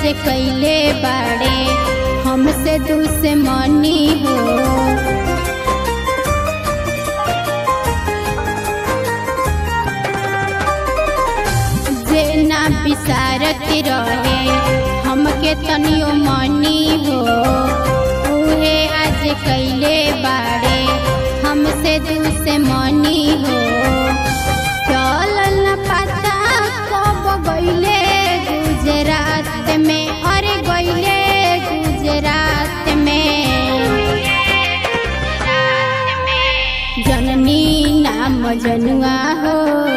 आज कैले बाड़े हमसे दुश्मनी हो जे ना विसारत रहे हमके तनियो मनी हो उहे आज कैले बाड़े हमसे दुश्मनी हो चल न पता कब गईले गुजरात में अरे गईले गुजरात में जननी नाम जनुआ हो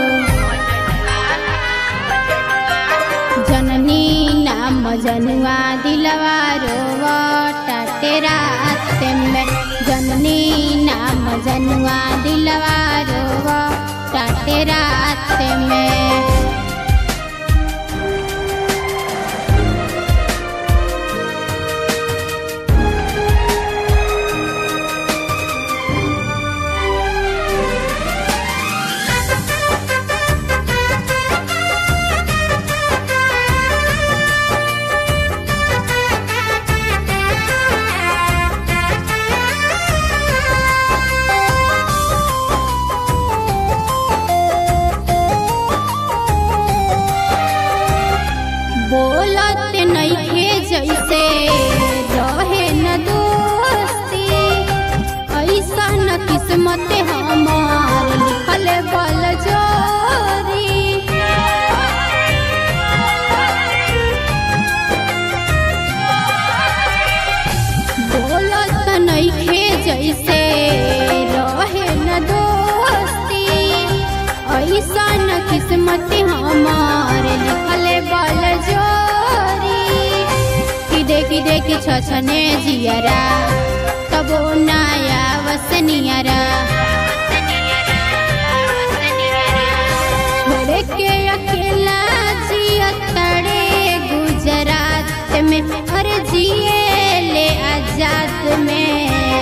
जननी नाम जनुआ दिलवा रोवटा तेरा में जननी नाम जनुआ दिलवा रोवटा तेरा में बोलत नइखे जैसे रहे न दोस्ती ऐसा न किस्मत हमार लिखल बल जोरी बोलत नइखे जैसे रहे न दोस्ती ऐसा न किस्मत हमार लिखल बल जोरी कि देखी देखी छछने जियरा तबो नया वसनियरा छोड़ के अकेला जिया तड़े गुजरात में हर जिए ले आजाद में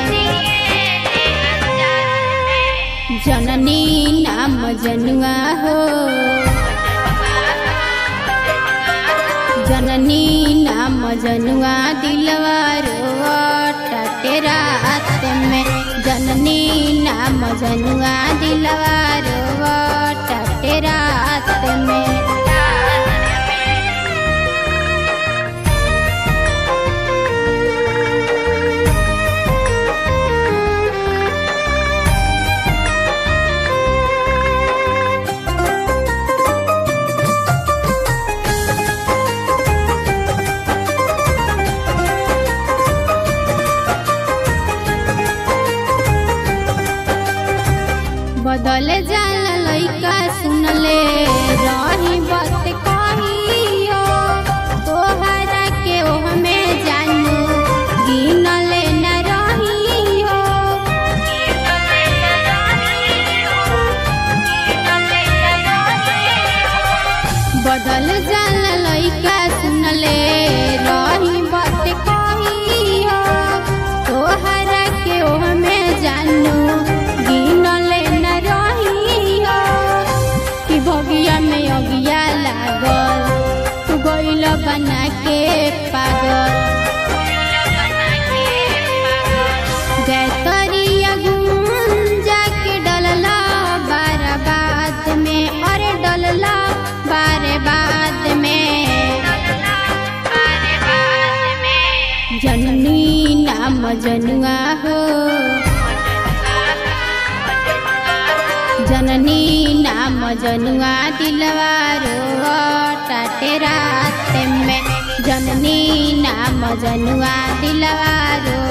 जननी नाम जनुआ हो जननी नाम जनुआ दिलवा रोवटा तेरा में जननी नाम जनुआ दिलवा रोवटा तेरा में बदल जाला लइका सुनले रही बात कहियो तोहरा के ओहमे जानू गिनले न रहियो बदल जाला लइका सुनले रही बात कहियो तोहरा के ओहमे जानू गिनले न रहियो कि भगिया में अगिया लागल तू गइल बना के पागल गैतरिया गुंजा के डलला बाराबाद में अरे डलला बाराबाद में जननी नाम जनुआ हो जननी नाम जनुआ दिलवा रोवटा तेरा में जननी नाम जनुआ दिलवा रो